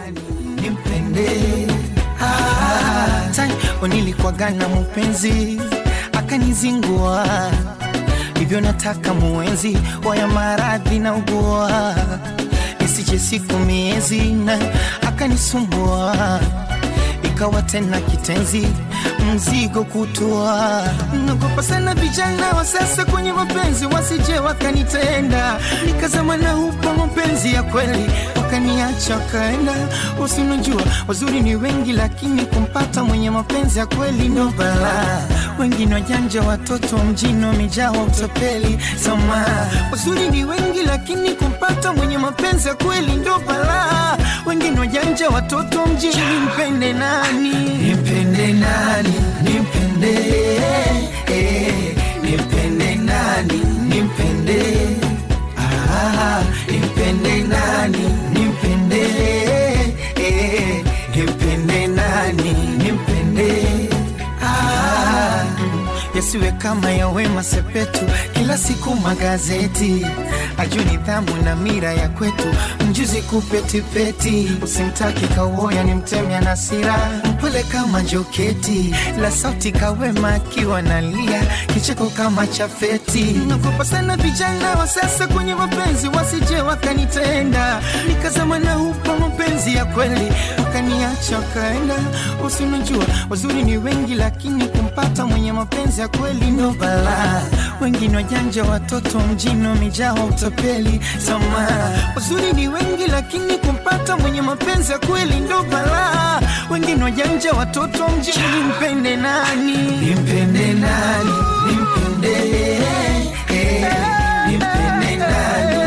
nimpende ah, tai nilikuwaga na mpenzi akanizingua hivyo nataka muenzi waya maradhi na ugua isije siku miezi na akanisumbua ikawa tena kitenzi mzigo kutua nagopa sana vijana wa sasa kwenye mapenzi wasije wakanitenda nikazama na upa mapenzi ya kweli wakaniacha wakaenda usinajua wazuri ni wengi lakini kumpata mwenye mapenzi ya kweli ndo balaa wengine wajanja watoto mjini wamejaa utapeli sama wazuri ni wengi lakini kumpata mwenye mapenzi ya kweli ndo balaa wengine wajanja watoto mjini mpende nani nimpende nani nimpende eh, nimpende nani nimpende ah, nimpende nani nimpende eh, nimpende nani nimpende ah, yasiwe kama ya Wema Sepetu, kila siku magazeti ajue nidhamu na mira ya kwetu, mjuzi kupetipeti, usimtaki kawoya ni mtemya na sira, mpole kama joketi la sauti kawema akiwa nalia, kicheko kama chafeti. Nagopa sana vijana wa sasa kwenye mapenzi, wasije wakanitenda, nikazama na upa mapenzi ya kweli, wakaniacha wakaenda. Usinajua wazuri ni wengi, lakini kumpata mwenye mapenzi ya kweli ndo balaa. Wengine wajanja, watoto mjini wamejaa utapeli. Sama wazuri ni wengi, lakini kumpata mwenye mapenzi ya kweli ndo balaa. Wengine wajanja, watoto mjini, mpende nani? Nimpende nani? Nimpende eh, nimpende nani?